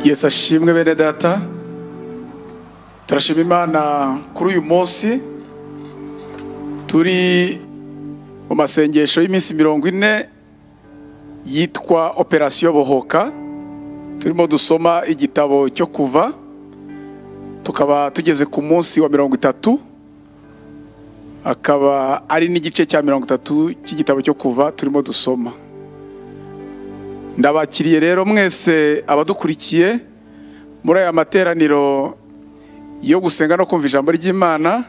yesu ashimwe bene data turashima imana kuri uyu munsi turi mu masengesho y'iminsi mirongo ine yitwa operasiyo bohoka turimo dusoma igitabo cyo kuva tukaba tugeze ku munsi wa mirongo itatu akaba ari n'igice cya mirongo itatu cy'igitabo cyo kuva turimo dusoma ndabakiriye rero mwese abadukurikiye muri aya materaniro yo gusenga no kumva ijambo ry'imana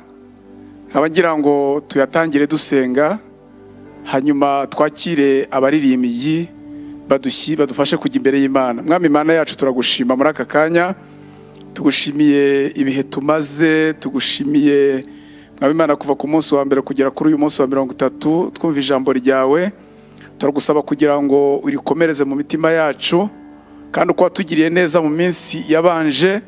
nkaba ngira ngo tuyatangire dusenga hanyuma twakire abaririmbyi badushyi badufashe kujya imbere y'imana mwami imana yacu turagushima muri aka kanya tugushimiye ibihe tumaze tugushimiye mwami imana kuva ku munsi wa mbere kugera kuri uyu munsi wa mirongo itatu twumva ijambo ryawe turagusaba kugira ngo urikomereze mu mitima yacu kandi uko watugiriye neza mu minsi yabanje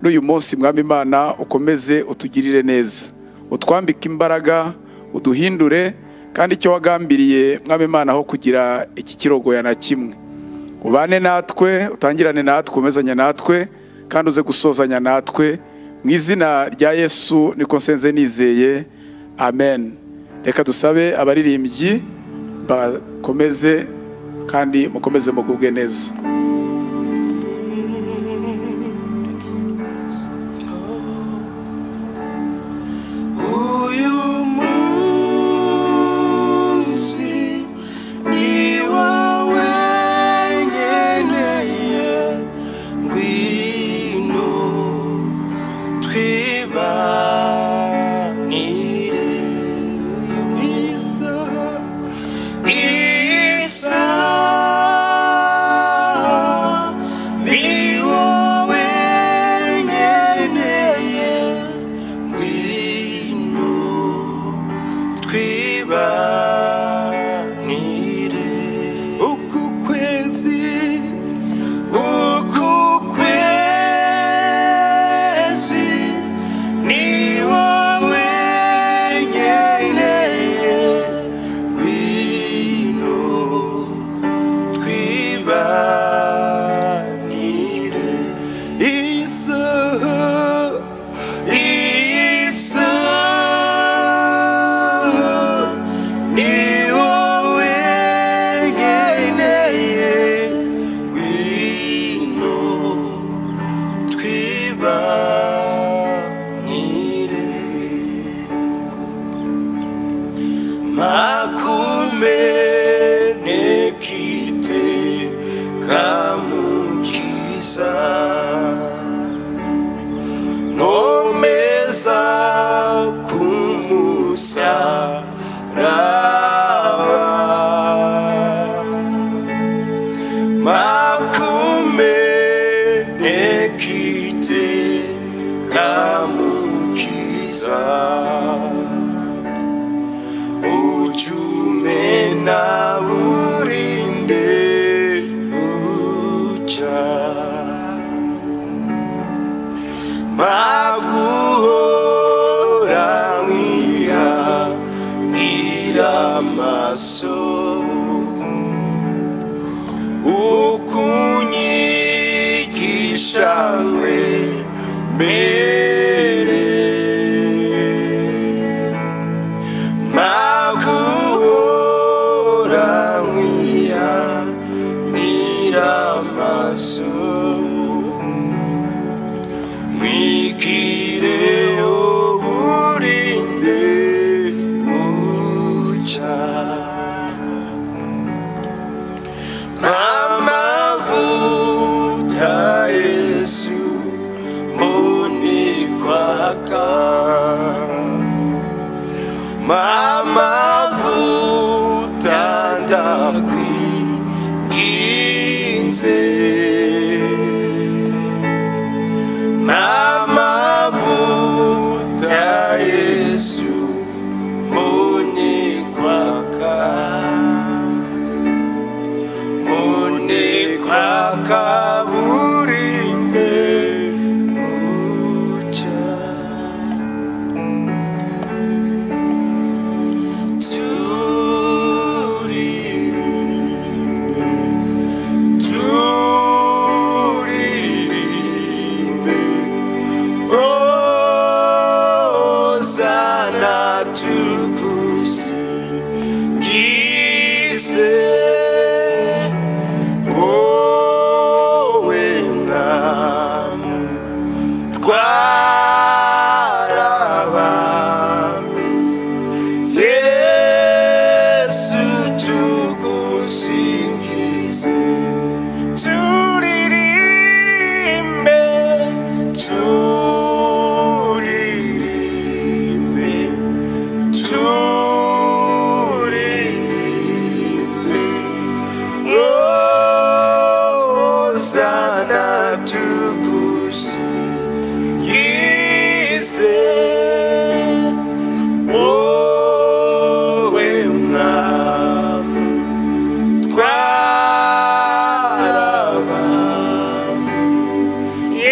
n'uyu munsi mwami imana ukomeze utugirire neza utwambike imbaraga uduhindure kandi icyo wagambiriye mwami imana aho kugira iki kirogoya na kimwe ubane natwe utangirane natwe umezanye natwe kandi uze gusozanya natwe mu izina rya yesu niko nsenze nizeye amen reka dusabe abaririmbyi bakomeze kandi mukomeze mugubwe neza Uyu munsi ni wowe nkeneye ngwino twibanire isaha isaha ni wowe nkeneye ngwino twibanire uku kwezi uku kwezi ni wowe nkeneye ngwino twibanire isaha isa ni wowe nkeneye wino twibanire makumenekite kamukiza nomeza kumusaraba makumenekite kamukiza ujume na burinde buca maguhora nkiya amaso ukunyigisha nkwe mbere maguhora nkiya amaso mwigire uburinde muca n'amavuta yesu munikwaka m'amavuta ndakwiginze n'amavuta yesu munikwaka munikwaka burinde buca turirimbe turirimbe Osana tugusingize wowe mwami twaraba yesu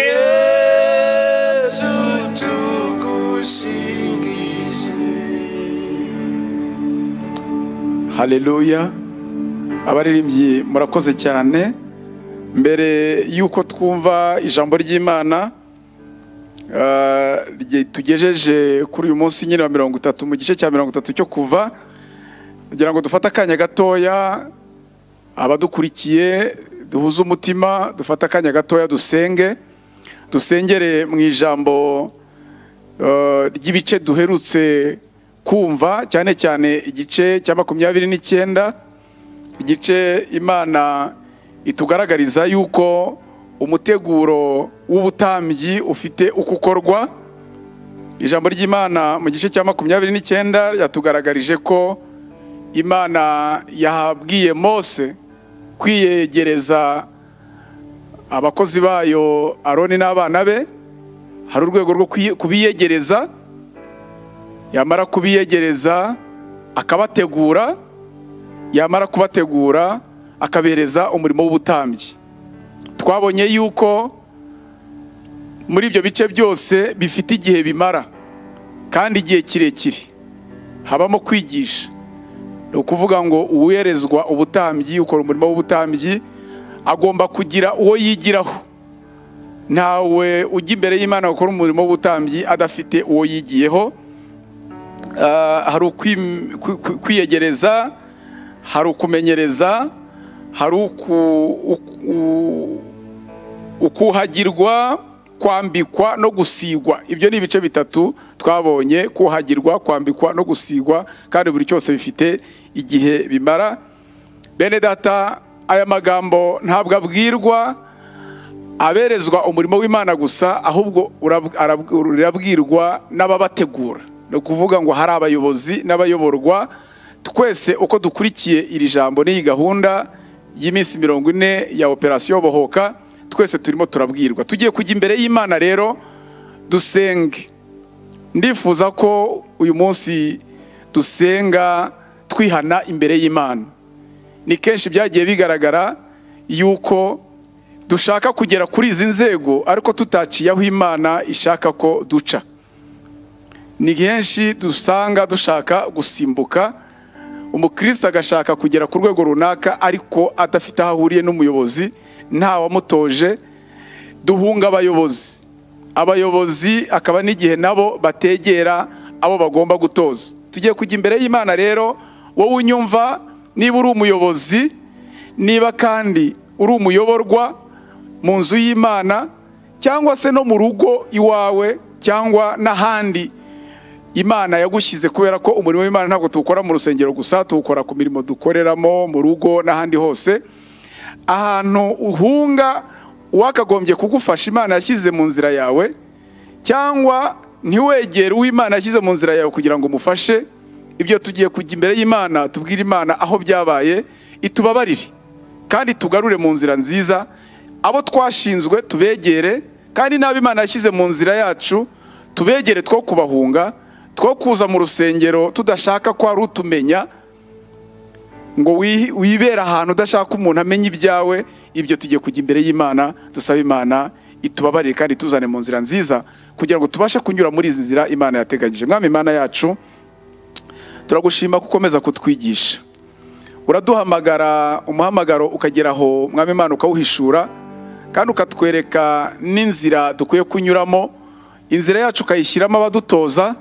tugusingize haleluya abaririmbyi murakoze cyane mbere y'uko twumva ijambo ry'imana ah, rye- tugejeje kuri uyu munsi nyine wa mirongo itatu mu gice cya mirongo itatu cyo kuva kugira ngo dufate akanya gatoya abadukurikiye duhuze umutima dufate akanya gatoya dusenge dusengere mu ijambo eh, ry'ibice duherutse kumva cyane cyane igice cya makumyabiri n'icyenda igice imana itugaragariza yuko umuteguro w'ubutambyi ufite uko ukorwa ijambo ry'imana mu gice cya makumyabiri n'icyenda ryatugaragarije ko imana yahabwiye mose kwiyegereza abakozi bayo aroni n'abana be hari urwego rwo kwiye- kubiyegereza yamara kubiyegereza akabategura yamara kubategura akabereza umurimo w'ubutambyi twabonye yuko muri ibyo bice byose bifite igihe bimara kandi igihe kirekire habamo kwigisha ni ukuvuga ngo uwerezwa ubutambyi ukora umurimo w'ubutambyi agomba kugira uwo yigiraho ntawe ujya imbere y'imana gukora umurimo w'ubutambyi adafite uwo yigiyeho Ah, hari ukwim- kwi- kwi- kwiyegereza hari ukumenyereza hari uku- uku- u- ukuhagirwa kwambikwa no gusigwa ibyo ni ibice bitatu twabonye kuhagirwa kwambikwa no gusigwa kandi buri cyose bifite igihe bimara bene data aya magambo ntabwo abwirwa aberezwa umurimo w'imana gusa ahubwo urab- arab- urabwirwa n'ababategura ni ukuvuga ngo hari abayobozi n'abayoborwa twese uko dukurikiye iri jambo n'iyi gahunda y'iminsi mirongo ine ya operasiyo bohoka twese turimo turabwirwa tugiye kujya imbere y'imana rero dusenge ndifuza ko uyu munsi dusenga twihana imbere y'imana ni kenshi byagiye bigaragara yuko dushaka kugera kuri izi nzego ariko tutaciye aho imana ishaka ko duca ni henshi dusanga dushaka gusimbuka umukristo agashaka kugera ku rwego runaka ariko adafite aho ahuriye n'umuyobozi ntawamutoje duhunga abayobozi abayobozi akaba n'igihe nabo bategera abo bagomba gutoza tugiye kujya imbere y'imana rero wowe unyumva niba uri umuyobozi niba kandi uri umuyoborwa mu nzu y'imana cyangwa se no mu rugo iwawe cyangwa n'ahandi imana yagushyize kubera ko umurimo w'imana ntabwo tuwukora mu rusengero gusa tuwukora ku mirimo dukoreramo mu rugo n'ahandi hose ahantu uhunga uwakagombye kugufasha imana yashyize mu nzira yawe cyangwa ntiwegere uw'imana yashyize mu nzira yawe kugira ngo umufashe ibyo tugiye kujya imbere y'imana tubwire imana aho byabaye itubabarire kandi tugarure mu nzira nziza abo twashinzwe tubegere kandi n'abo imana yashyize mu nzira yacu tubegere two kubahunga two kuza mu rusengero tudashaka ko hari utumenya ngo wi- wibere ahantu udashaka ko umuntu amenya ibyawe ibyo tugiye kujya imbere y'imana dusaba imana itubabarire kandi tuzane mu nzira nziza kugira ngo tubashe kunyura muri izi nzira imana yateganyije mwami imana yacu turagushima ko ukomeza kutwigisha uraduhamagara umuhamagaro ukagera aho mwami imana ukawuhishura kandi ukatwereka n'inzira dukwiye kunyuramo inzira yacu ukayishyiramo abadutoza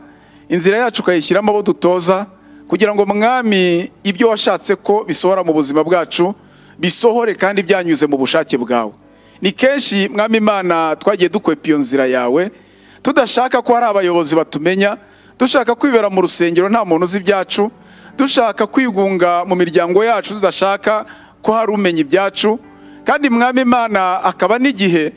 inzira yacu ukayishyiramo abo dutoza kugira ngo mwami ibyo washatse ko bisohora mu buzima bwacu bisohore kandi byanyuze mu bushake bwawe ni kenshi mwami imana twagiye dukwepa iyo nzira yawe tudashaka ko hari abayobozi batumenya dushaka kwibera mu rusengero nta muntu uzi ibyacu dushaka kwigunga mu miryango yacu tudashaka ko hari umenya ibyacu kandi mwami imana akaba n'igihe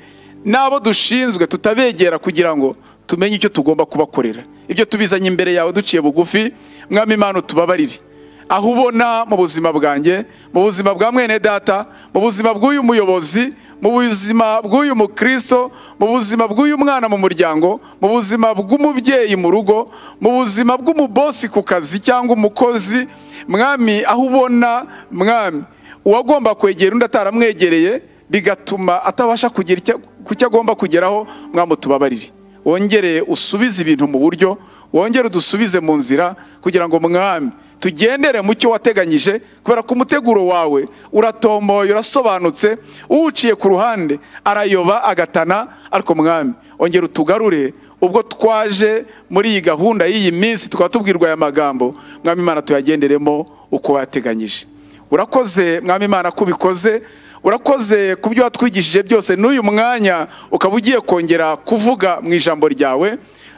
n'abo dushinzwe tutabegera kugira ngo tumenye icyo tugomba kubakorera ibyo tubizanye imbere yawe duciye bugufi mwami imana utubabarire aho ubona mu buzima bwanjye mu buzima bwa mwene data mu buzima bw'uyu muyobozi mu buzima bw'uyu mukristo mu buzima bw'uyu mwana mu muryango mu buzima bw'umubyeyi mu rugo mu buzima bw'umubosi ku kazi cyangwa umukozi mwami aho ubona mwami uwagomba kwegera undi ataramwegereye bigatuma atabasha kugira icyo- ku cyo agomba kugeraho mwami utubabarire wongere usubize ibintu mu buryo wongere udusubize mu nzira kugira ngo mwami tugendere mu cyo wateganyije kubera ko umuteguro wawe uratomboye urasobanutse uwuciye ku ruhande arayoba agatana ariko mwami ongera utugarure ubwo twaje muri iyi gahunda y'iyi minsi tukaba tubwirwa aya magambo mwami imana tuyagenderemo uko wateganyije urakoze mwami imana ko ubikoze urakoze ku byo watwigishije byose n'uyu mwanya ukaba ugiye kongera kuvuga mu ijambo ryawe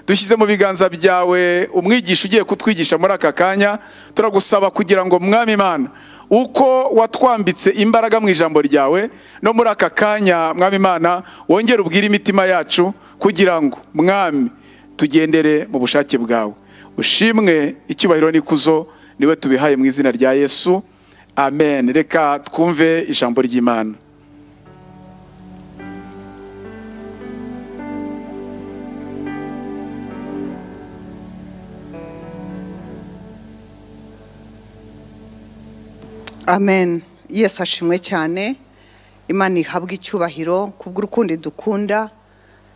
dushyize mu biganza byawe umwigisha ugiye kutwigisha muri aka kanya turagusaba kugira ngo mwami imana uko watwambitse imbaraga mu ijambo ryawe no muri aka kanya mwami imana wongere ubwire imitima yacu kugira ngo mwami tugendere mu bushake bwawe ushimwe icyubahiro n'ikuzo niwe tubihaye mu izina rya yesu amen reka twumve ijambo ry'imana amen yesi ashimwe cyane imana ihabwe icyubahiro kubw'urukundo dukunda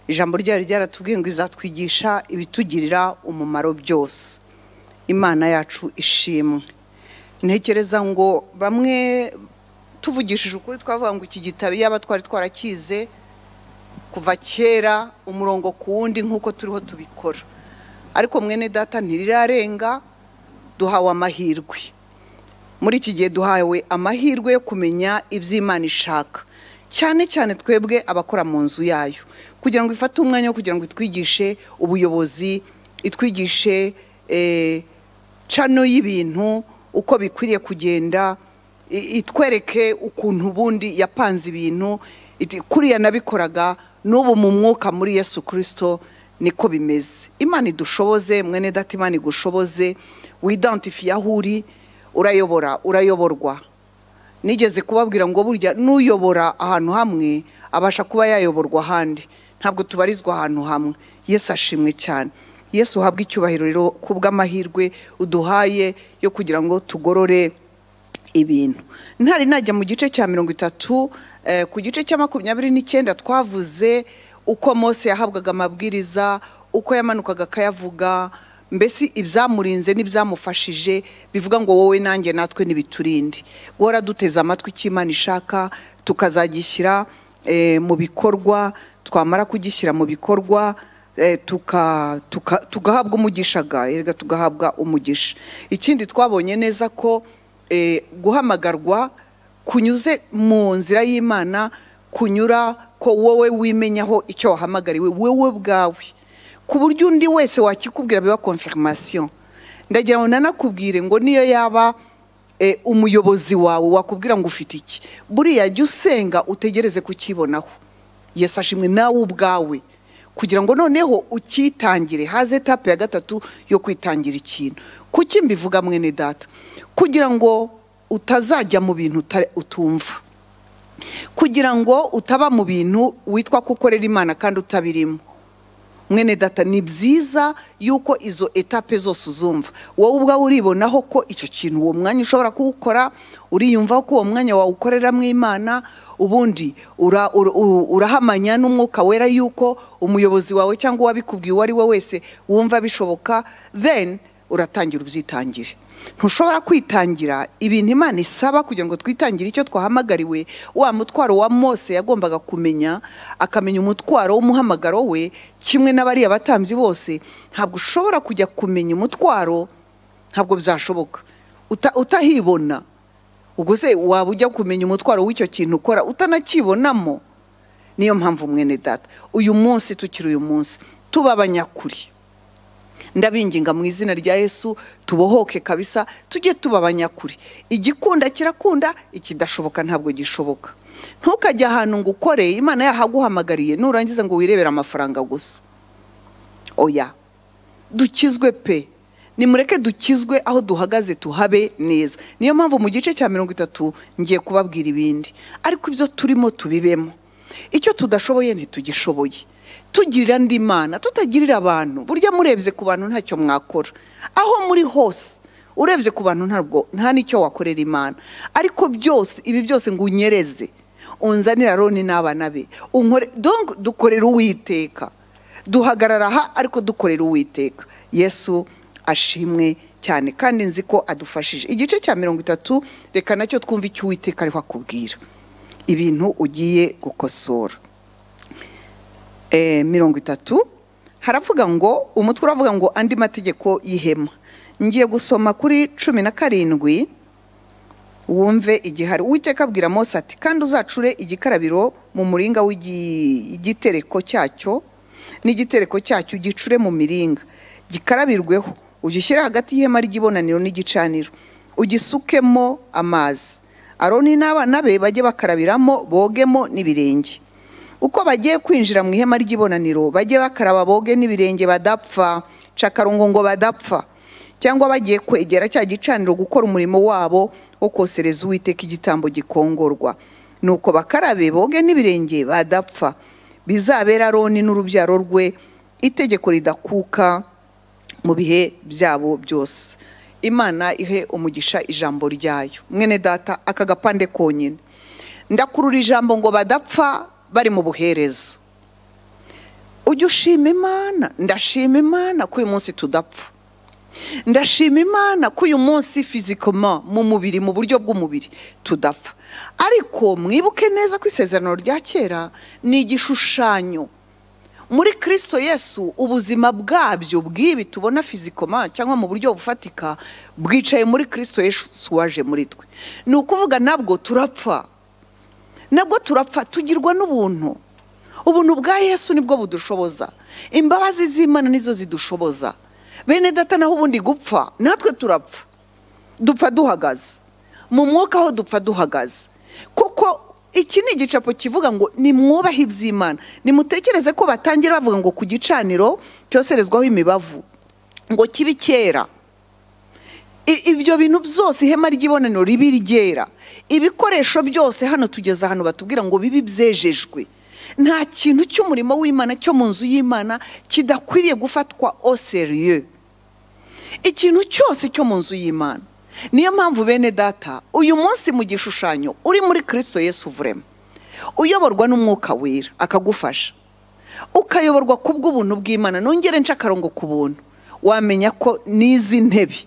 ijambo ryayo ryaratubwiye ngo izatwigisha ibitugirira umumaro byose imana yacu ishimwe ntekereza ngo bamwe tuvugishije ukuri twavuga ngo iki gitabo yaba twari twarakize kuva kera umurongo ku wundi nk'uko turiho tubikora ariko mwene data ntirirarenga duhawe amahirwe muri iki gihe duhawe amahirwe yo kumenya iby'imana ishaka cyane cyane twebwe abakora mu nzu yayo kugira ngo ifate umwanya wo kugira ngo itwigishe ubuyobozi itwigishe eh, cano y'ibintu uko bikwiriye kugenda i- itwereke ukuntu ubundi yapanze ibintu iti kuriya nabikoraga n'ubu mu mwuka muri yesu kirisito niko bimeze imana idushoboze mwene data imana igushoboze widantifiye aho uri urayobora urayoborwa nigeze kubabwira ngo burya n'uyobora ahantu hamwe abasha kuba yayoborwa ahandi ntabwo tubarizwa ahantu hamwe yesu ashimwe cyane yesu uhabwe icyubahiro rero kubw'amahirwe uduhaye yo kugira ngo tugorore ibintu ntari najya mu gice cya mirongo itatu eh, ku gice cya makumyabiri n'icyenda twavuze uko mose yahabwaga amabwiriza uko yamanukaga akayavuga mbese ibyamurinze n'ibyamufashije bivuga ngo wowe nanjye natwe ntibiturinde guhora duteze amatwi icyo imana ishaka tukazagishyira eh, mu bikorwa twamara kugishyira mu bikorwa eh, tuka- tuka- tugahabwa umugisha ga erega tugahabwa umugisha ikindi twabonye neza ko eh, guhamagarwa kunyuze mu nzira y'imana kunyura ko wowe wimenyaho icyo wahamagariwe wowe bwawe ku buryo undi wese wakikubwira biba confirmation ndagira ngo nanakubwire ngo niyo yaba eh, umuyobozi wawe wakubwira ngo ufite iki buriya jya usenga utegereze kukibonaho yesu ashimwe nawe ubwawe kugira ngo noneho ukitangire haze etape ya gatatu yo kwitangira ikintu kuki mbivuga mwene data kugira ngo utazajya mu bintu uta- utumva kugira ngo utaba mu bintu witwa ko ukorera imana kandi utabirimo mwene data ni byiza yuko izo etape zose uzumva wowe ubwawe uribonaho ko icyo kintu uwo mwanya ushobora kuwukora uriyumvaho ko uwo mwanya wawukoreramo imana ubundi ura- ura- ura- urahamanya n'umwuka wera yuko umuyobozi wawe cyangwa uwabikubwiye uwo ari we wese wumva bishoboka then uratangira ubyitangire ntushobora kwitangira ibintu imana isaba kugira ngo twitangire icyo twahamagariwe wa mutwaro wa mose yagombaga kumenya akamenya umutwaro w'umuhamagaro we kimwe n'abariya batambyi bose ntabwo ushobora kujya kumenya umutwaro ntabwo byashoboka Uta- utahibona ubwo se waba ujya kumenya umutwaro w'icyo kintu ukora utanakibonamo niyo mpamvu mwene data uyu munsi tukiri uyu munsi tuba abanyakuri ndabinginga mu izina rya yesu tubohoke kabisa tujye tuba abanyakuri igikunda kirakunda ikidashoboka ntabwo gishoboka ntukajye ahantu ngo ukore imana yahaguhamagariye nurangiza ngo wirebere amafaranga gusa oya dukizwe pe nimureke dukizwe aho duhagaze tuhabe neza niyo mpamvu mu gice cya mirongo itatu ngiye kubabwira ibindi ariko ibyo turimo tubibemo icyo tudashoboye ntitugishoboye tugirira andi mana tutagirira abantu burya murebye ku bantu ntacyo mwakora aho muri hose urebye ku bantu ntabwo nta n'icyo wakorera imana ariko byose ibi byose ngo unyereze unzanira roni n'abana be unkore donc dukorera uwiteka duhagarara aha ariko dukorera uwiteka yesu ashimwe cyane kandi nzi ko adufashije igice cya mirongo itatu reka nacyo twumve icyo uwiteka ariho akubwira ibintu ugiye gukosora Eh, mirongo itatu haravuga ngo umutwe uravuga ngo andi mategeko y'ihema ngiye gusoma kuri cumi na karindwi wumve igihari uwiteka abwira mose ati kandi uzacure igikarabiro mu muringa w'igitereko cyacyo n'igitereko cyacyo ugicure mu miringa gikarabirweho ugishyire hagati y'ihema ry'ibonaniro n'igicaniro ugisukemo amazi aroni n'abana be bajye bakarabiramo bogemo n'ibirenge uko bagiye kwinjira mu ihema ry'ibonaniro bajye bakaraba boge n'ibirenge badapfa cakarungo ngo badapfa cyangwa bagiye kwegera cya gicaniro gukora umurimo wabo wo kosereza uwiteka igitambo gikongorwa nuko bakarabe boge n'ibirenge badapfa bizabera aroni n'urubyaro rwe itegeko ridakuka mu bihe byabo byose imana ihe umugisha ijambo ryayo mwene data aka gapande konyine ndakurura ijambo ngo badapfa bari mu buhereza ujya ushima imana ndashima imana ko uyu munsi tudapfa ndashima imana ko uyu munsi fizikoma mu mubiri mu buryo bw'umubiri tudapfa ariko mwibuke neza ko isezerano rya kera ni igishushanyo muri kirisito yesu ubuzima bwabyo bw'ibi tubona fizikoma cyangwa mu buryo bufatika bwicaye muri kirisito yesu waje muri twe ni ukuvuga nabwo turapfa nabwo turapfa tugirwa n'ubuntu ubuntu bwa yesu nibwo budushoboza imbabazi z'imana nizo zidushoboza bene data naho ubundi gupfa natwe turapfa dupfa duhagaze mu mwuka aho dupfa duhagaze kuko iki ni igicapo kivuga ngo nimwubahe iby'imana nimutekereze ko batangira bavuga ngo ku gicaniro cyoserezwaho imibavu ngo kibe cyera I- ibyo bintu byose ihema ry'ibonaniro ribi ryera ibikoresho byose hano tugeze ahantu batubwira ngo bibi byejejwe nta kintu cy'umurimo w'imana cyo mu nzu y'imana kidakwiriye gufatwa au serieux ikintu cyose cyo mu nzu y'imana niyo mpamvu bene data uyu munsi mu gishushanyo uri muri kirisito yesu vurema uyoborwa n'umwuka wera akagufasha ukayoborwa ku bw'ubuntu bw'imana nongere nca akarongo ku buntu wamenya ko n'izi ntebe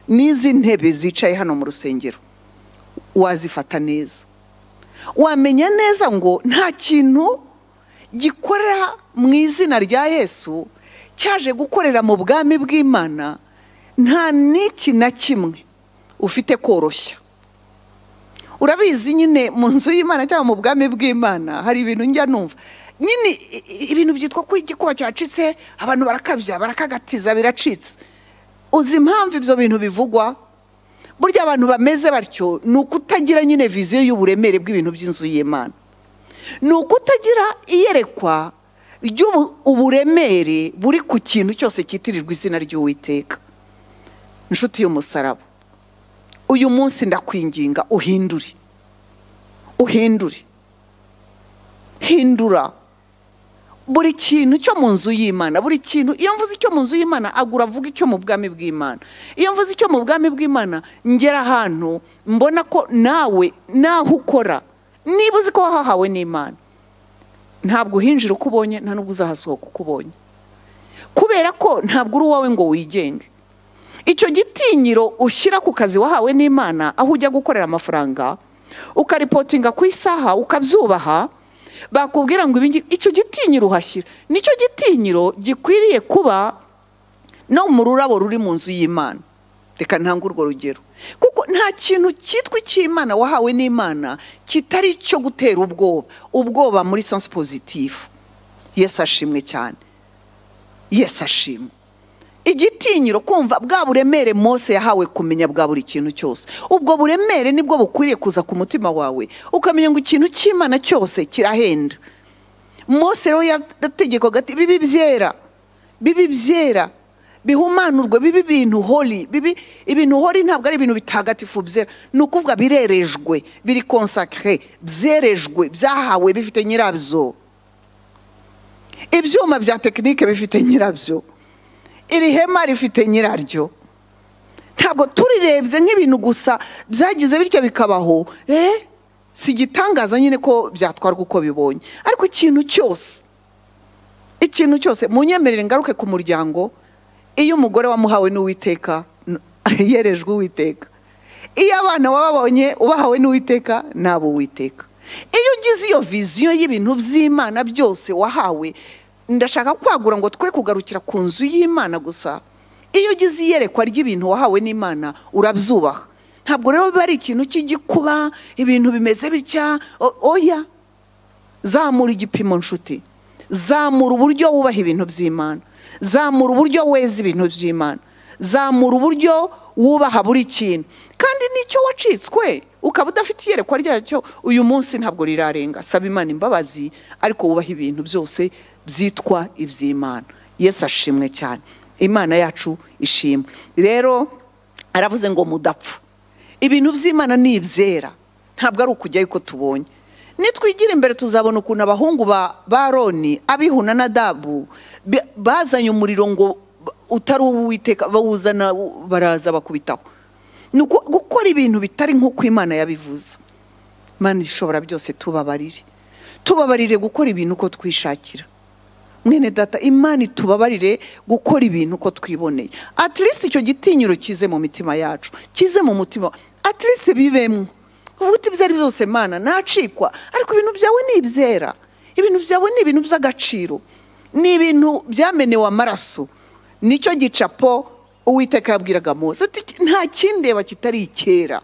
n'izi ntebe zicaye hano mu rusengero wazifata neza wamenya neza ngo nta kintu gikorera mu izina rya yesu cyaje gukorera mu bwami bw'imana nta n'iki na kimwe ufite koroshya urabizi nyine mu nzu y'imana cyangwa mu bwami bw'imana hari ibintu njya numva nyine i- i- ibintu byitwa ko igikuba cyacitse abantu barakabya barakagatiza biracitse uzi impamvu ibyo bintu bivugwa burya abantu bameze batyo ni ukutagira nyine viziyo y'uburemere bw'ibintu by'inzu y'imana ni ukutagira iyerekwa ry'uburemere buri ku kintu cyose cyitirirwa izina ry'uwiteka inshuti y'umusaraba uyu munsi ndakwinginga uhindure uhindure hindura buri kintu cyo mu nzu y'imana buri kintu iyo mvuze icyo mu nzu y'imana agura avuga icyo mu bwami bw'imana iyo mvuze icyo mu bwami bw'imana ngera ahantu mbona ko nawe naho ukora niba uzi ko wahahawe n'imana ntabwo uhinjira uko ubonye nta n'ubwo uzahasohoka uko ubonye kubera ko ntabwo uri uwawe ngo wigenge icyo gitinyiro ushyira ku kazi wahawe n'imana aho ujya gukorera amafaranga ukaripotinga ku isaha ukabyubaha bakubwira ngo ibingi icyo gitinyiro uhashyira nicyo gitinyiro gikwiriye kuba no mu rurabo ruri mu nzu y'imana reka ntange urwo rugero kuko nta kintu cyitwa icy'imana wahawe n'imana kitari icyo gutera ubwoba ubwoba muri sansi pozitifu yesu ashimwe cyane yesu ashimwe igitinyiro kumva bwa buremere mose yahawe kumenya bwa buri kintu cyose ubwo buremere nibwo bukwiriye kuza ku mutima wawe ukamenya ngo ikintu cy'imana cyose kirahenda mose rero yategekwaga ati bibi byera bibi byera bihumanurwe bibe ibintu hori bibe ibintu hori ntabwo ari ibintu bitagatifu byera ni ukuvuga birerejwe biri konsakire byerejwe byahawe bifite nyirabyo ibyuma bya tekinike bifite nyirabyo iri hema rifite nyiraryo ntabwo turirebye nk'ibintu gusa byagize bityo bikabaho eh si igitangaza nyine ko byatwarwa uko bibonye ariko ikintu cyose ikintu cyose munyemerere ngaruke ku muryango iyo umugore wamuhawe n'uwiteka n- yerejwe uwiteka iyo abana wababonye ubahawe n'uwiteka ni uwiteka iyo ugize iyo viziyo y'ibintu by'imana byose wahawe ndashaka kwagura ngo twe kugarukira ku nzu y'imana gusa iyo ugize iyerekwa ry'ibintu wahawe n'imana urabyubaha ntabwo rero biba ari ikintu cy'igikuba ibintu bimeze bitya o- oya zamura igipimo nshuti zamura uburyo wubaha ibintu by'imana zamura uburyo weza ibintu by'imana zamura uburyo wubaha buri kintu kandi nicyo wacitswe ukaba udafite iyerekwa ryacyo uyu munsi ntabwo rirarenga saba imana imbabazi ariko wubaha ibintu byose byitwa iby'imana yesu ashimwe cyane imana yacu ishimwe rero aravuze ngo mudapfa ibintu by'imana ni ibyera ntabwo ari ukujyayo uko tubonye nitwigira imbere tuzabona ukuntu abahungu ba ba roni abihuna na dabu bi- bazanye umuriro ngo b- utari uw'uwiteka bawuzana u- baraza bakubitaho ni uku- gukora ibintu bitari nk'uko imana yabivuze imana ishobora byose tubabarire tubabarire gukora ibintu uko twishakira mwene data imana itubabarire gukora ibintu uko twiboneye at least icyo gitinyiro kize mu mitima yacu kize mu mutima at least bibemwo uvuga uti ibyo ari byo byose mana nacikwa ariko ibintu byawe ni ibyera ibintu byawe ni ibintu by'agaciro ni ibintu byamenewe amaraso nicyo gicapo uwiteka yabwiraga mose ati nta kindeba kitari icyera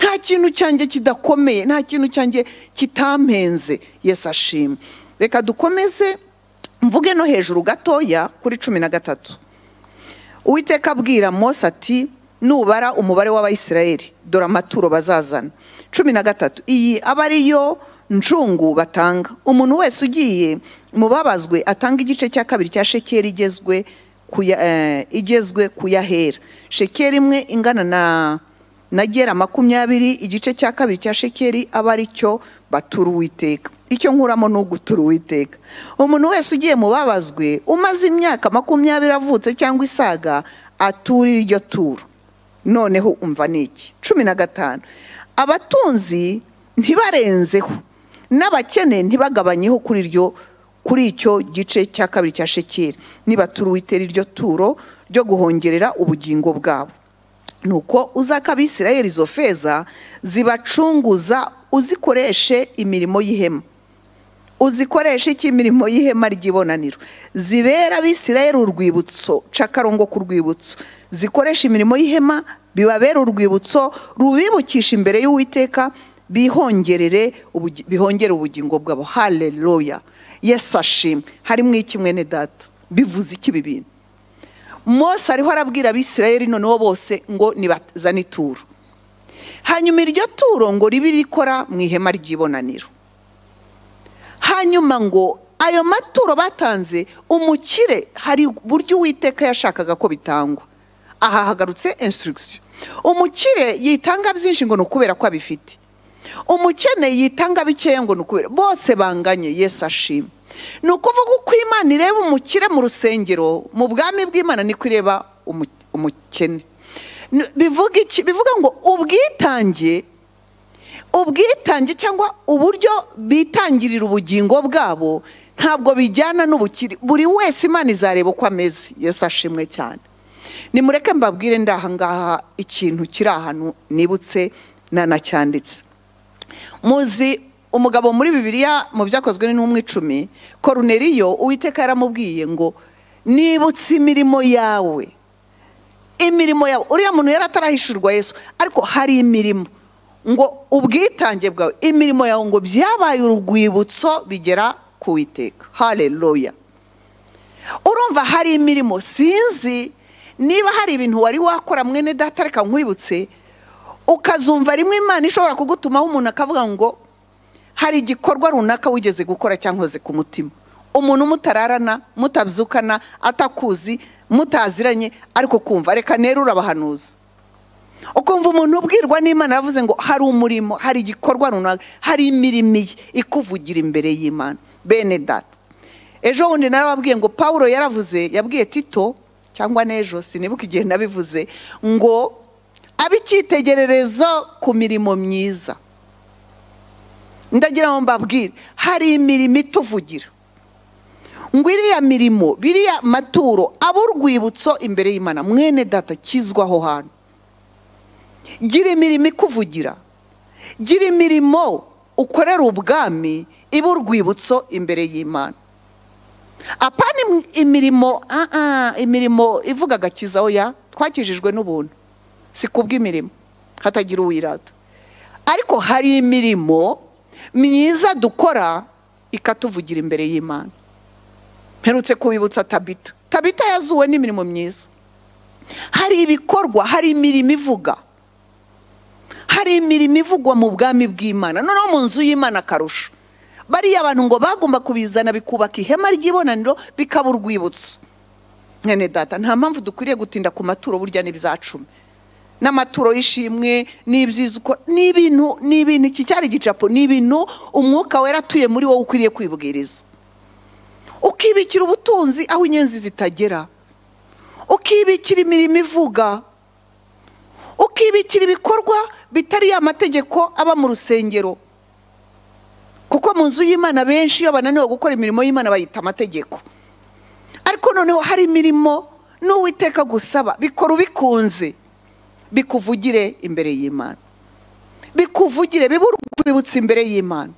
nta kintu cyanjye kidakomeye nta kintu cyanjye kitampenze yesu ashimwe reka dukomeze mvuge no hejuru gatoya kuri cumi na gatatu uwiteka abwira mose ati nubara umubare w'abayisiraheli dore amaturo bazazana cumi na gatatu iyi aba ariyo ncungu batanga umuntu wese ugiye mu babazwe atanga igice cya kabiri cya shekeri igezwe ku ya- eh, igezwe ku yahera shekeri imwe ingana na na gera makumyabiri igice cya kabiri cya shekeri aba ari cyo batura uwiteka icyo nkuramo ni ugutura uwiteka umuntu wese ugiye mu babazwe umaze imyaka makumyabiri avutse cyangwa isaga aturira iryo turo noneho umva niki cumi na gatanu abatunzi ntibarenzeho n'abakene ntibagabanyeho kuri iryo kuri icyo gice cya kabiri cya shekeri nibatura uwitera iryo turo ryo guhongerera ubugingo bwabo nuko uzaka abisirayeli izo feza zibacunguza uzikoreshe imirimo y'ihema uzikoreshe iki imirimo y'ihema ry'ibonaniro zibera abisirayeli urwibutso cakarongo ku rwibutso zikoresha imirimo y'ihema bibabera urwibutso rubibukisha imbere y'uwiteka bihongerere ubugi- bihongere ubugingo bwabo haleluya yesu ashimwe harimo iki mwene data bivuze iki ibi bintu mose ariho arabwira abisirayeli noneho bose ngo nibazane ituro hanyuma iryo turo ngo ribe rikora mu ihema ry'ibonaniro hanyuma ngo ayo maturo batanze umukire hari uburyo uwiteka yashakaga ko bitangwa aha hagarutse instruction umukire yitanga byinshi ngo ni ukubera ko abifite umukene yitanga bikeya ngo ni ukubera bose banganye yesu ashima ni ukuvuga uko imana ireba umukire mu rusengero mu bwami bw'imana niko ireba umu- umukene Ni- bivuga iki bivuga ngo ubwitange ubwitange cyangwa uburyo bitangirira ubugingo bwabo ntabwo bijyana n'ubukire buri wese imana izareba uko ameze yesu ashimwe cyane nimureke mbabwire ndahangaha ikintu kiri ahantu nibutse nanacyanditse muzi umugabo muri bibiliya mu byakozwe n'intumwa icumi koruneriyo uwiteka yaramubwiye ngo nibutse imirimo yawe imirimo yawe uriya muntu yari atarahishurwa yesu ariko hari imirimo ngo ubwitange bwawe imirimo yawe ngo byabaye urwibutso bigera ku witeka haleluya urumva hari imirimo sinzi niba hari ibintu wari wakora mwene data reka nkwibutse ukazumva rimwe imana ishobora kugutumaho umuntu akavuga ngo hari igikorwa runaka wigeze gukora cyangwa ku mutima umuntu mutararana mutabyukana atakuzi mutaziranye ariko kumva reka nero urabahanuza ukumva umuntu ubwirwa n'imana yavuze ngo hari umurimo hari igikorwa runaka hari imirimo iyi ikuvugira imbere y'imana bene data ejo bundi nawe wabwiye ngo paul yaravuze yabwiye tito cyangwa n'ejo sinibuka igihe nabivuze ngo abe icyitegererezo ku mirimo myiza ndagira ngo mbabwire hari imirimo ituvugira ngo iriya mirimo biriya maturo abe urwibutso imbere y'imana mwene data kizwaho hantu gira imirimo ikuvugira gira imirimo ukorera ubwami ibe urwibutso imbere y'imana apana im- imirimo ah, ah, imirimo ivuga agakiza oya twakijijwe n'ubuntu si kubw'imirimo hatagira uwirata ariko hari imirimo myiza dukora ikatuvugira imbere y'imana mperutse kubibutsa tabita tabita yazuwe n'imirimo myiza hari ibikorwa hari imirimo ivuga hari imirimo ivugwa mu bwami bw'imana noneho mu nzu y'imana akarusho bariya abantu ngo bagomba kubizana bikubaka ihema ry'ibonaniro bikaba urwibutso mwene data nta mpamvu dukwiriye gutinda ku maturo burya n'ibyacumi n'amaturo y'ishimwe n'iby'izi uko ni ibintu ni ibintu iki cyari igicapo ni ibintu umwuka wera atuye muri wowe ukwiriye kwibwiriza ukibikira ubutunzi aho inyenzi zitagera ukibikira imirimo ivuga ukibikira ibikorwa bitari ya mategeko aba mu rusengero kuko mu nzu y'imana benshi iyo bananiwe gukora imirimo y'imana bayita amategeko ariko noneho hari imirimo n'uwiteka gusaba bikora ubikunze bikuvugire imbere y'imana bikuvugire bibe urwibutso imbere y'imana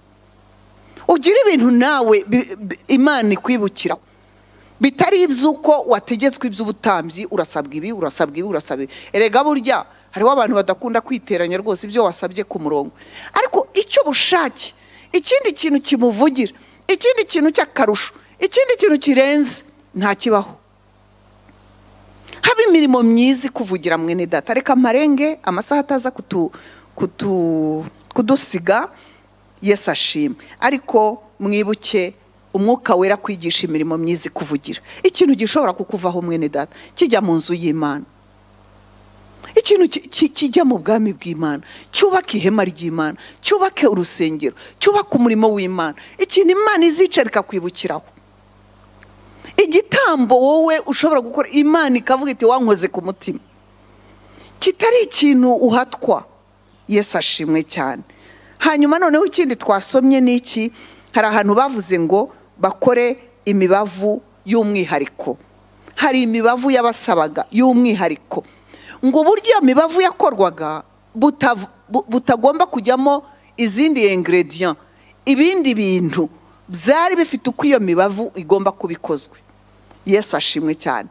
ugire ibintu nawe bi- bi- imana ikwibukira bitari iby'uko wategetswe iby'ubutambyi urasabwa ibi urasabwa ibi urasabwa ibi erega burya hariho abantu badakunda kwiteranya rwose ibyo wasabye ku murongo ariko icyo bushake ikindi kintu kimuvugira ikindi kintu cy'akarusho ikindi kintu kirenze ntakibaho haba imirimo myiza ikuvugira mwene data reka marenge amasaha ataza kutu, kutu, kudusiga yesu ashimwe ariko mwibuke umwuka wera kwigisha imirimo myiza ikuvugira ikintu gishobora kukuvaho mwene data kijya mu nzu y'imana ikintu ki- ki- kijya mu bwami bw'imana cyubaka ihema ry'imana cyubake urusengero cyubake umurimo w'imana ikintu imana izica rikakwibukiraho igitambo wowe ushobora gukora imana ikavuga iti wankoze ku mutima kitari ikintu uhatwa yesu ashimwe cyane hanyuma noneho ikindi twasomye ni iki hari ahantu bavuze ngo bakore imibavu y'umwihariko hari imibavu yabasabaga y'umwihariko ngo uburyo iyo mibavu yakorwaga butav- bu- butagomba kujyamo izindi ingredient ibindi bintu byari bifite uko iyo mibavu igomba kuba ikozwe yesu ashimwe cyane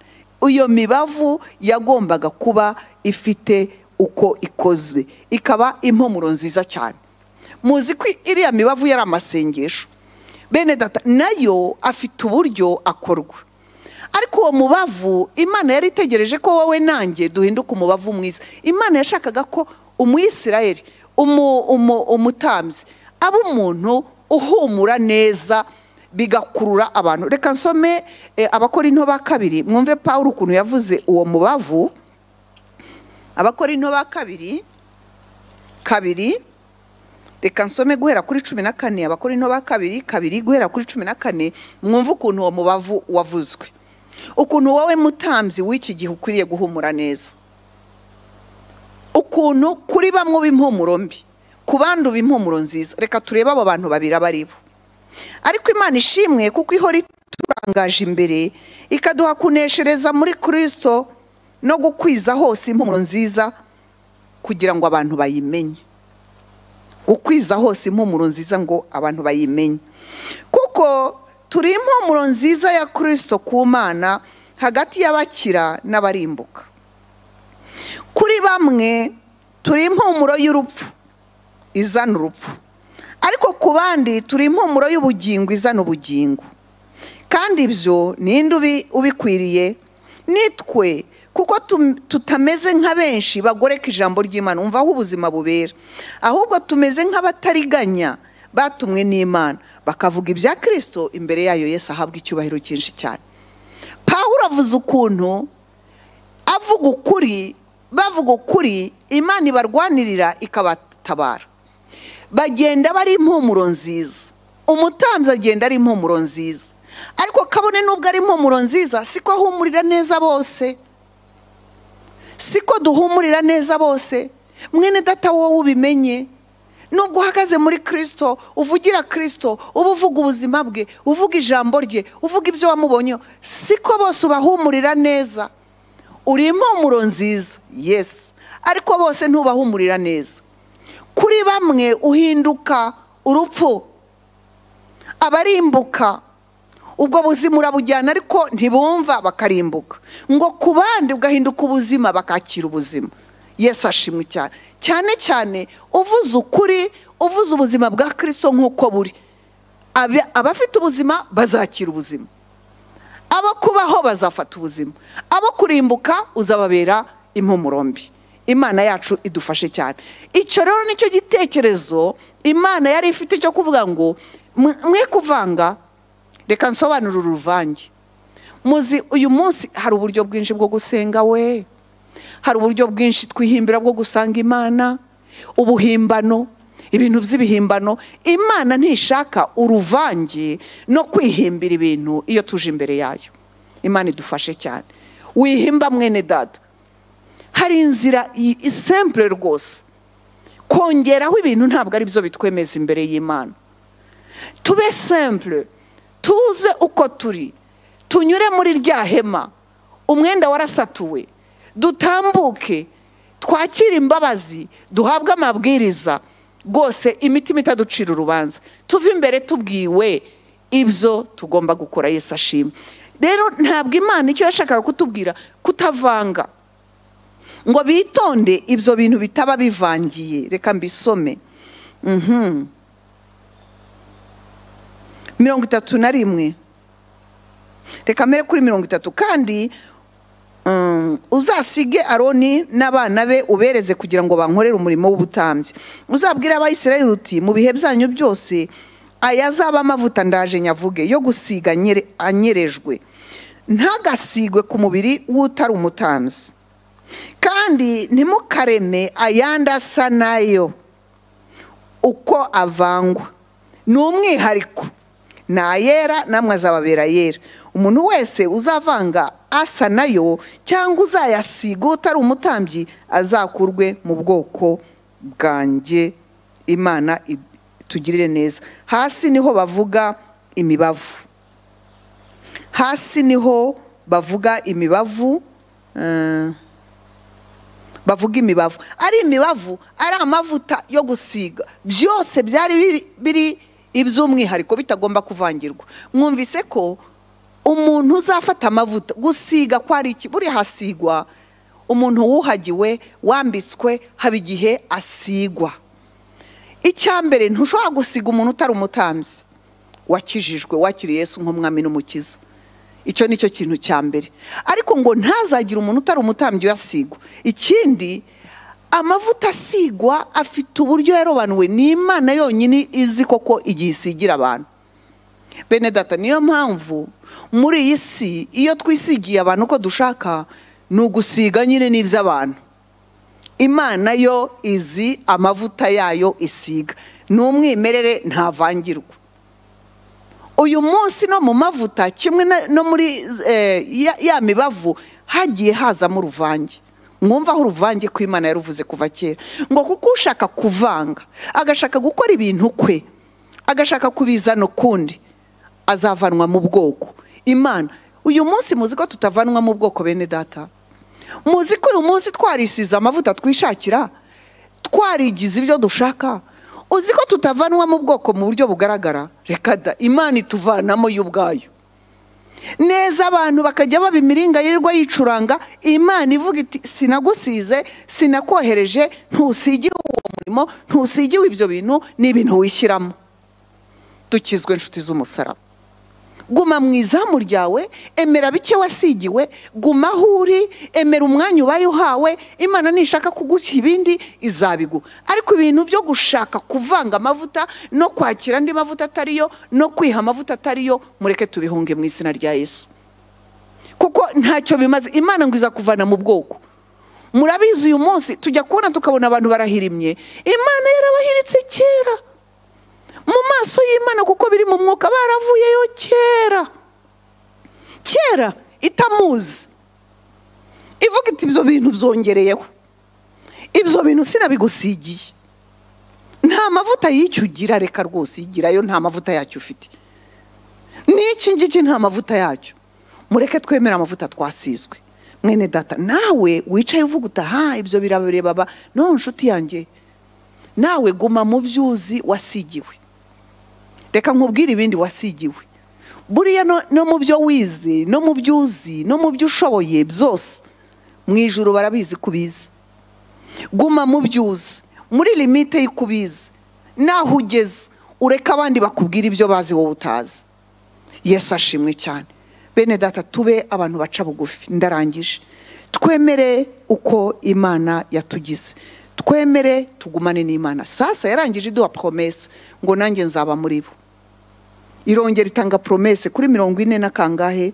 iyo mibavu yagombaga kuba ifite uko ikoze ikaba impumuro nziza cyane muzi ko iriya mibavu yari amasengesho bene data nayo afite uburyo akorwa ariko uwo mubavu imana yari itegereje ko wowe nanjye duhinduka umubavu mwiza imana yashakaga ko umuyisirayeli umu- umu- umutambyi aba umuntu uhumura neza bigakurura abantu reka nsome eh, abakora into ba kabiri mwumve paul ukuntu yavuze uwo mubavu abakora into ba kabiri kabiri reka nsome guhera kuri cumi na kane abakora into ba kabiri kabiri guhera kuri cumi na kane mwumve ukuntu uwo mubavu wavuzwe ukuntu wowe mutambyi w'iki gihe ukwiriye guhumura neza ukuntu kuri bamwe uba impumuro mbi ku bandi uba impumuro nziza reka turebe abo bantu babiri abo ari bo ariko imana ishimwe kuko ihora iturangaje imbere ikaduha kuneshereza muri kirisito no gukwiza hose impumuro nziza kugira ngo abantu bayimenye gukwiza hose impumuro nziza ngo abantu bayimenye kuko turi impumuro nziza ya kirisito ku mana hagati y'abakira n'abarimbuka kuri bamwe turi impumuro y'urupfu izana urupfu ariko ku bandi turi impumuro y'ubugingo izana ubugingo kandi ibyo ninde ubi- ubikwiriye nitwe kuko tum- tutameze nka benshi bagoreka ijambo ry'imana umva aho ubuzima bubera ahubwo tumeze nk'abatariganya batumwe n'imana bakavuga ibya kirisito imbere yayo yesu ahabwa icyubahiro cyinshi cyane pawuro avuze ukuntu avuga ukuri bavuga ukuri imana ibarwanirira ikabatabara bagenda bari impumuro nziza umutambyi agenda ari impumuro nziza ariko kabone nubwo ari impumuro nziza siko ahumurira neza bose siko duhumurira neza bose mwene data wowe ubimenye nubwo uhagaze muri kirisito uvugira kirisito uba uvuga ubuzima bwe uvuga ijambo rye uvuga ibyo wamubonye siko bose ubahumurira neza uri impumuro nziza yesi ariko bose ntubahumurira neza kuri bamwe uhinduka urupfu abarimbuka ubwo buzima urabujyana ariko ntibumva bakarimbuka ngo ku bandi ugahinduka ubuzima bakakira ubuzima yesu ashimwe cyane cyane cyane uvuze ukuri uvuze ubuzima bwa kirisito nk'uko buri Aba- abafite ubuzima bazakira ubuzima abo kubaho bazafata ubuzima abo kurimbuka uzababera impumuro mbi imana yacu idufashe cyane icyo rero nicyo gitekerezo imana yari ifite cyo kuvuga ngo "Mwe- mwe kuvanga reka nsobanure uruvange muzi uyu munsi hari uburyo bwinshi bwo gusenga we hari uburyo bwinshi twihimbira bwo gusanga imana ubuhimbano ibintu by'ibihimbano imana ntishaka uruvange no kwihimbira ibintu iyo tuje imbere yayo imana idufashe cyane wihimba mwene dada hari inzira i- i- simple rwose kongeraho ibintu ntabwo ari byo bitwemeza imbere y'imana tube simple tuze uko turi tunyure muri rya hema umwenda warasatuwe dutambuke twakire imbabazi duhabwe amabwiriza rwose imitima itaducira urubanza tuve imbere tubwiwe ibyo tugomba gukora yesu ashima rero ntabwo imana icyo yashakaga kutubwira kutavanga ngo bitonde ibyo bintu bitaba bivangiye reka mbisome Mhm. mirongo itatu na rimwe reka mbere kuri mirongo itatu kandi mm, uzasige aroni n'abana be ubereze kugira ngo bankorere umurimo w'ubutambyi uzabwire abayisirayeli uti mu bihe byanyu byose aya azaba amavuta ndaje nyavuge yo gusiga anyere- anyerejwe ntagasigwe ku mubiri w'utari umutambyi kandi ntimukareme ayandi asa nayo uko avangwa ni umwihariko ni ayera namwe azababera yera umuntu wese uzavanga asa nayo cyangwa uzayasiga utari umutambyi azakurwe mu bwoko bwanjye imana itugirire neza hasi niho bavuga imibavu hasi niho bavuga imibavu eh, bavuga imibavu ari imibavu ari amavuta yo gusiga byose byari biri- biri iby'umwihariko bitagomba kuvangirwa mwumvise ko umuntu uzafata amavuta gusiga ko ari iki buri hasigwa umuntu wuhagiwe wambitswe haba igihe asigwa icya mbere ntushobora gusiga umuntu utari umutambyi wakijijwe wakiriye Yesu nk'umwami n'umukiza icyo ni cyo kintu cya mbere ariko ngo ntazagire umuntu utari umutambyi uyasigwa ikindi amavuta asigwa afite uburyo yarobanuwe ni imana yonyine izi koko igihe isigira abantu bene data niyo mpamvu muri iyi si iyo twisigiye abantu uko dushaka ni ugusiga nyine n'iby'abantu imana yo izi amavuta yayo isiga ni umwimerere ntavangirwa uyu munsi no mu mavuta kimwe na- no muri eh, ya- ya mibavu hagiye hazamo uruvange mwumva aho uruvange ko imana yaruvuze kuva kera ngo kuko ushaka kuvanga agashaka gukora ibintu kwe agashaka kubizana ukundi azavanwa mu bwoko imana uyu munsi muzi ko tutavanwa mu bwoko bene data muzi ko uyu munsi twarisize amavuta twishakira twarigize ibyo dushaka uzi ko tutavanwa mu bwoko mu buryo bugaragara reka da imana ituvanamo yo ubwayo neza abantu bakajya baba imiringa yirirwa yicuranga imana ivuga iti sinagusize sinakohereje ntusigiwe uwo murimo ntusigiwe ibyo bintu ni ibintu wishyiramo dukizwe inshuti z'umusaraba guma mu izamu ryawe emera bike wasigiwe guma aho uri emera umwanya ubaye uhawe imana nishaka kuguha ibindi izabiguha ariko ibintu byo gushaka kuvanga amavuta no kwakira andi mavuta atari yo no kwiha amavuta atari yo mureke tubihunge mu izina rya yesu kuko ntacyo bimaze imana ngo iza kuvana mu bwoko murabizi uyu munsi tujya kubona tukabona abantu barahirimye imana yarabahiritse kera mu maso y'imana kuko biri mu mwuka baravuyeyo kera kera itamuzi ivuga iti ibyo bintu byongereyeho ibyo bintu sinabigusigiye nta mavuta y'icyo ugira reka rwose igirayo nta mavuta yacyo ufite n'iki ngiki nta mavuta yacyo mureke twemere amavuta twasizwe mwene data nawe wicaye uvuga utaha ibyo birabireba ba no nshuti yanjye nawe guma mu byuzi wasigiwe reka nkubwire ibindi wasigiwe buriya no- no mu byo wize no mu byo uzi no mu byo ushoboye byose mu ijoro barabizi ko ubizi guma mu byuzi muri limite y'ikubizi naho ugeze ureke abandi bakubwira ibyo bazi wowe utazi yesu ashimwe cyane bene data tube abantu baca bugufi ndarangije twemere uko imana yatugize twemere tugumane n'imana sasa yarangije iduha poromese ngo nanjye nzaba muri bo irongera itanga poromese kuri mirongo ine na kangahe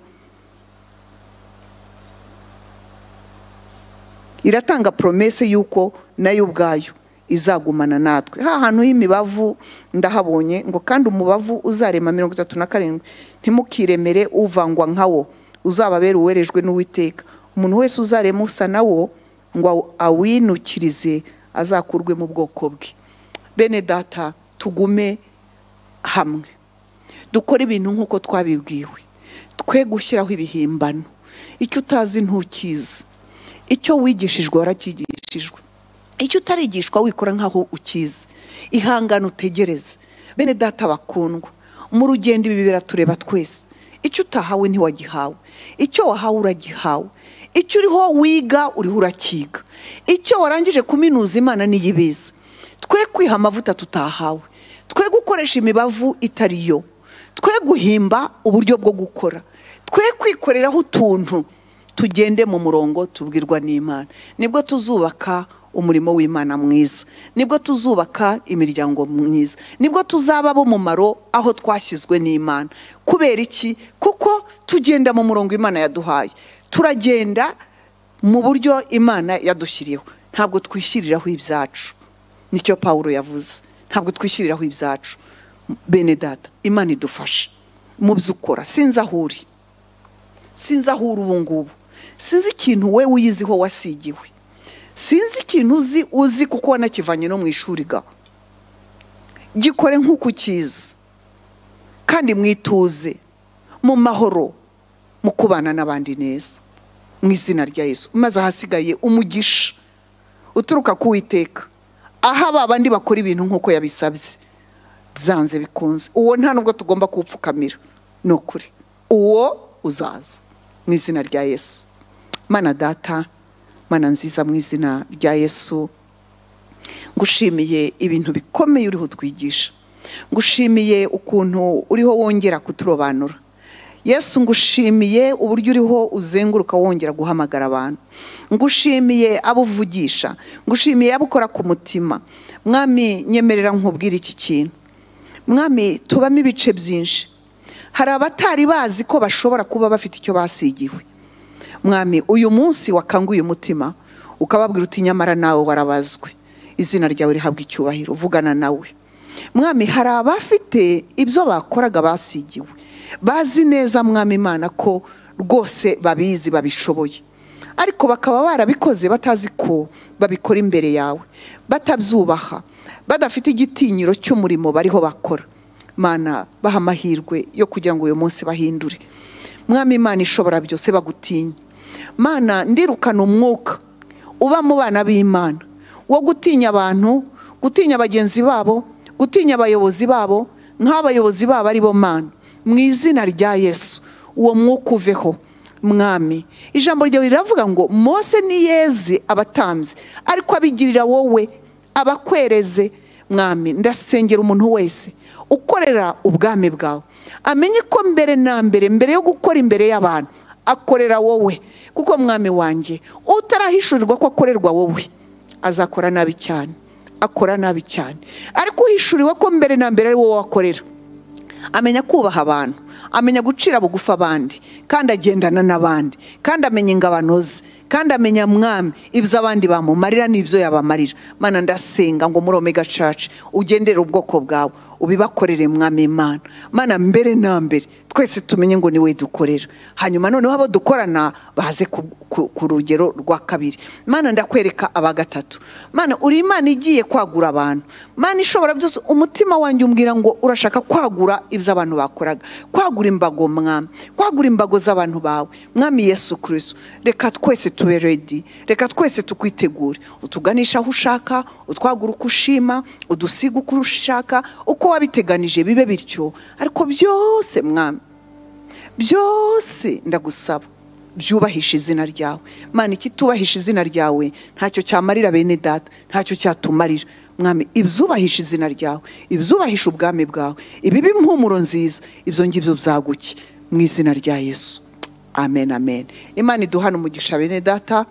iratanga poromese y'uko nayo ubwayo izagumana natwe ha hantu h'imibavu ndahabonye ngo kandi umubavu uzarema mirongo itatu na karindwi ntimukiremere uvangwa nkawo uzababera uwerejwe n'uwiteka umuntu wese uzarema usa nawo ngo aw- awinukirize azakurwe mu bwoko bwe bene data tugume hamwe dukore ibintu nk'uko twabibwiwe twe gushyiraho ibihimbano icyo utazi ntukizi icyo wigishijwe waracyigishijwe icyo utarigishwa wikora nk'aho ukizi ihangane utegereze bene data bakundwa mu rugendo ibi biratureba twese icyo utahawe ntiwagihawe icyo wahawe uragihawe icyo uriho wiga uriho urakiga icyo warangije kuminuza imana niyo ibizi twe kwiha amavuta tutahawe twe gukoresha imibavu itari yo twe guhimba uburyo bwo gukora twe kwikoreraho utuntu tugende mu murongo tubwirwa n'imana nibwo tuzubaka umurimo w'imana mwiza nibwo tuzubaka imiryango myiza nibwo tuzaba mumaro aho twashyizwe n'imana kubera iki kuko tugenda mu murongo imana yaduhaye turagenda mu buryo imana yadushyiriyeho ntabwo twishyiriraho ibyacu nicyo pawulo yavuze ntabwo twishyiriraho ibyacu bene data imana idufashe mu byo ukora sinzi aho uri sinzi aho uri ubu ngubu sinzi ikintu we wiyiziho wasigiwe sinzi ikintu uzi uzi kuko wanakivanye no mu ishuri ga gikore nk'uko ukizi kandi mwituze mu mahoro mu kubana n'abandi neza mu izina rya yesu maze ahasigaye umugisha uturuka ku witeka aho ba bandi bakora ibintu nk'uko yabisabye byanze bikunze uwo nta nubwo tugomba kuwupfukamira ni ukuri uwo uzaza mu izina rya yesu mana data mana nziza mu izina rya yesu ngushimiye ibintu bikomeye uriho utwigisha ngushimiye ukuntu uriho wongera kuturobanura yesu ngushimiye uburyo uriho uzenguruka wongera guhamagara abantu ngushimiye abo uvugisha ngushimiye abo ukora ku mutima mwami nyemerera nkubwira iki kintu mwami tubamo ibice byinshi hari abatari bazi ko bashobora kuba bafite icyo basigiwe mwami uyu munsi wakanguye umutima ukababwira uti nyamara nawe warabazwe izina ryawe rihabwa icyubahiro vugana nawe mwami hari abafite ibyo bakoraga basigiwe bazi neza mwami imana ko rwose babizi babishoboye ariko bakaba barabikoze batazi ko babikora imbere yawe batabyubaha badafite igitinyiro cy'umurimo bariho bakora mana baha amahirwe yo kugira ngo uyu munsi bahindure mwami imana ishobora byose bagutinye mana ndirukana umwuka uba mu bana b'imana wo gutinya abantu gutinya bagenzi babo gutinya abayobozi babo nk'abayobozi babo ari bo mana mu izina rya yesu uwo mwuka uveho mwami ijambo ryawe riravuga ngo mose niyeze abatambyi ariko abigirira wowe abakwereze mwami ndasengera umuntu wese ukorera ubwami bwawe amenye ko mbere na mbere mbere yo gukora imbere y'abantu akorera wowe kuko mwami wanjye utarahishurirwa ko akorerwa wowe azakora nabi cyane akora nabi cyane ariko uhishuriwe ko mbere na mbere ari wowe wakorera amenya kubaha abantu amenya gucira bugufi abandi kandi agendana n'abandi kandi amenya ingabano ze kandi amenya mwami ibyo abandi bamumarira n'ibyo yabamarira mana ndasenga ngo muri omega church ugendere ubwoko bwawe ubibakorere mwami imana mana mbere na mbere twese tumenye ngo niwe dukorera hanyuma noneho abo dukorana baze ku, ku, ku rugero rwa kabiri mana ndakwereka aba gatatu mana uri imana igiye kwagura abantu mana ishobora byose umutima wanjye umbwira ngo urashaka kwagura ibyo abantu bakoraga kwagura imbago mwami kwagura imbago z'abantu bawe mwami yesu kirisito reka twese tube redi reka twese tukwitegure utuganisha aho ushaka utwagura uko ushima udusiga uko ushaka uko wabiteganije bibe bityo ariko byose mwami byose ndagusaba byubahisha izina ryawe mwana ikitubahisha izina ryawe ntacyo cyamarira bene data ntacyo cyatumarira mwami ibyubahisha izina ryawe ibyubahisha ubwami bwawe ibiba impumuro nziza ibyo ngibyo byaguke mu izina rya yesu amen amen imana iduhana umugisha bene data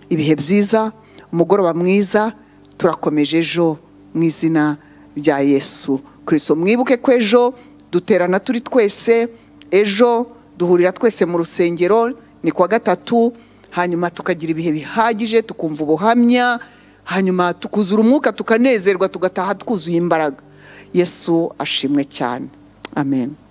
ibihe byiza umugoroba mwiza turakomeje ejo mu izina rya yesu kirisito mwibuke ko ejo duterana turi twese ejo duhurira twese mu rusengero ni kuwa gatatu hanyuma tukagira ibihe bihagije tukumva ubuhamya hanyuma tukuzura umwuka tukanezerwa tugataha twuzuye imbaraga yesu ashimwe cyane amen